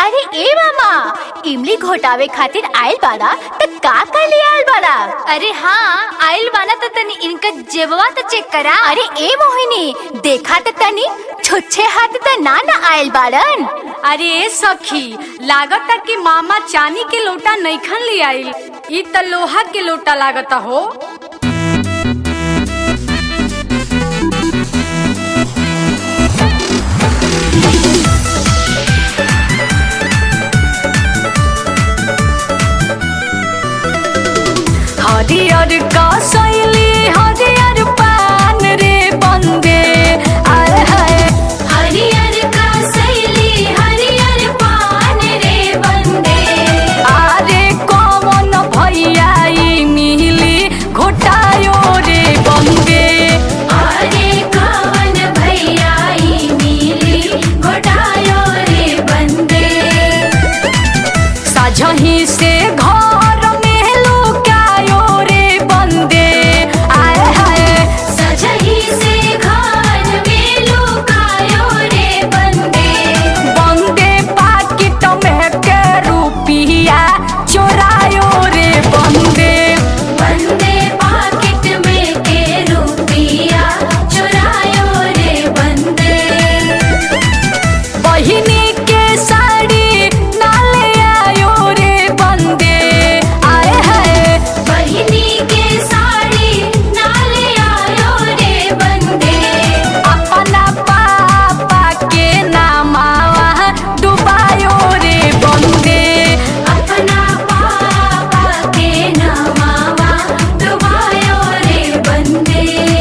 अरे ए मामा इमली घोटावे खातिर आइल बाड़ा त का का ले आइल बाड़ा अरे हाँ आइल बाना तो तनी इनका जेबवा तो चेक करा अरे ए मोहिनी देखा त तनी छुच्छे हाथ त ना ना आइल बाड़न अरे ए सखी लागता कि मामा चांदी के लोटा नईखन ले आइल ई त लोहा के लोटा लागता हो हरियर का सैली हरियर पान रे बंदे आय हाय हरियर का सैली हरियर पान रे बंदे आरे कौन भैया ई मिली घोटायो रे बंदे अरे कवन भैया ई मिली घोटायो रे बंदे साझही से घर में लुकायो रे बंदे आय हाय सजही से घर में लुकायो रे बंदे बंदे पाकिट में के रुपिया चोरायो रे बंदे बंदे पाकिट में के रुपिया चुरायो रे बंदे बहिनी के साड़ी नाले आयो रे बंदे आए हाय बहिनी के साड़ी नाले आयो रे बंदे अपना पापा के नामावा डुबायो रे बंदे अपना पापा के नमावा डुबायो रे बंदे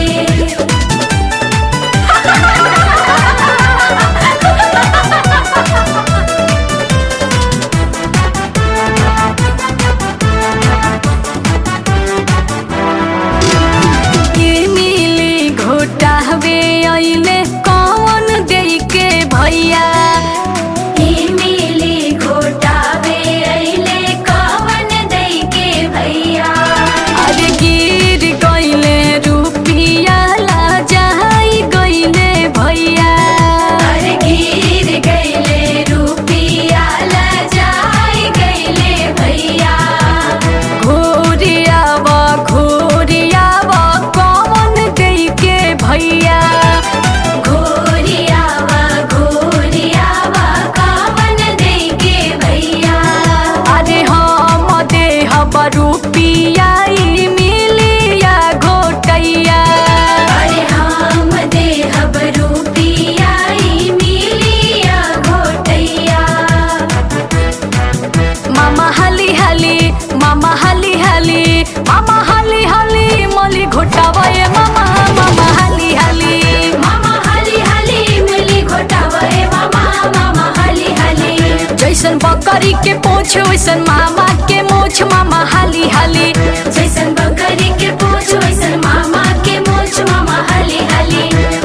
के मिली घोटावे अइले कौन देई के भैया ई मिली घोटावे अइले कवन दई के भैया अरे गिर गइले रुपिया ला जाई गइले भैया अरे गिर गइले रुपिया लजाई गइले भैया घोरियाव घोरियाव कौन देई के भैया घोरियावा घोरियावा कवन दई के भैया अरे हम देहब रुपिया ई मिलिया घोटैया अरे हम देहब रुपिया ई मिलिया घोटैया मामा हाली हाली मामा हाली हाली मामा हाली हाली मली घोटावे मामा मामा हाली हाली मामा हली हली मिली घोटावे मामा मामा हली हली जैसन बकरी के पोछ वैसन मामा के मोछ मामा हाली हाली जैसन बकरी के पूछ वैसन मामा के मूछ मामा हली हली